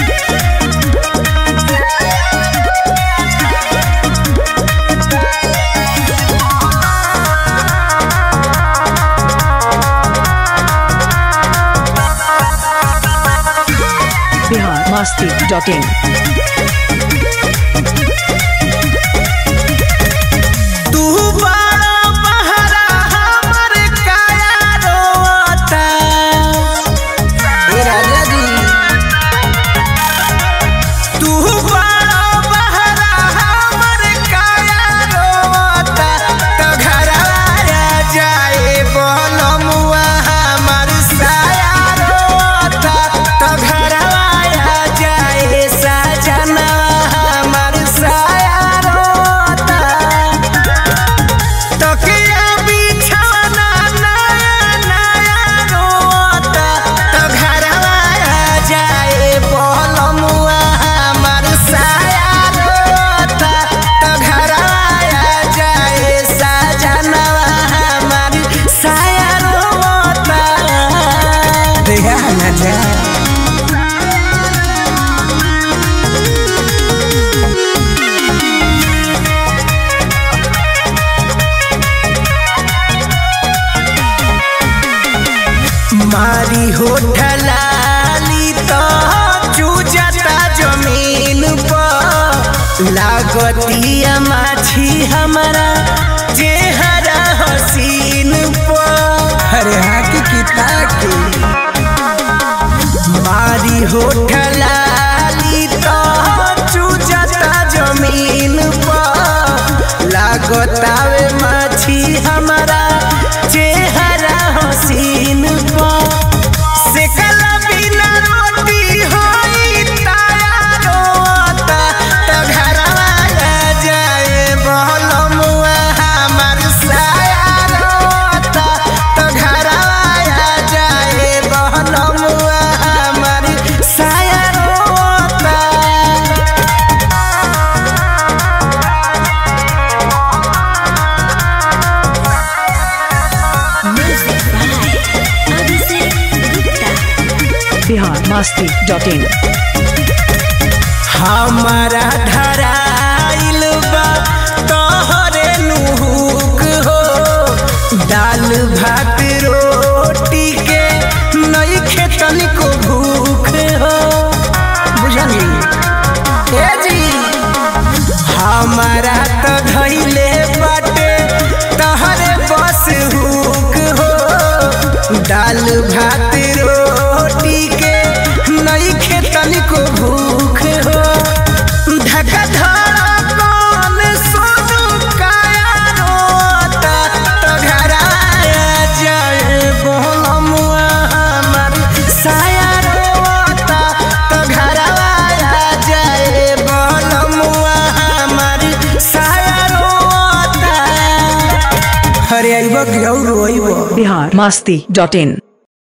Bihar Masti dot in तू बड़ा बहरा हमर काया रोता ए राजा जी तू बड़ा बहरा हमर काया रोता तो घरवा जाए बोलमुआ हमर साया रोता तो घरवा जाए सजना हमर साया रोता तकिया बिछौना नया नया रोता तो घरवा जाए बोलमुआ हमर साया रोता तो घरवा जाए सजनवा हमर साया रोता देहा न जा मारी होठलाली तो चूजता जमीन पर लागतिया माछी हमारा चेहरा हसीन पर अरे हाकी किता के मारी होठलाली तो चूजता जमीन पर लागतावे माछी हमारा चेहरा हसीन पर से कला बिना रोटी होई ताया रोता तो घरवा जाए बहलमुआ हमर साया रोता तो घरवा जाए बहलमुआ हमर साया रोता बिहार मस्ती डॉट इन हमारा धराइल बा तोहरे नुहुक हो दाल भात रोटी के नई खेतन को भूख हो बुझली ए जी हमारा तो धैले बाटे तहरे बस हुक हो दाल भात रोटी के नई खेतन को भूख हो ढका धरा कौन सोनू काया रोता तो घराया जाए बोलमुआ हमर साया रोता तो घरवाया जाए बोलमुआ हमर साया रोता अरे आइबा कि और रोइबा बिहार मस्ती डॉट इन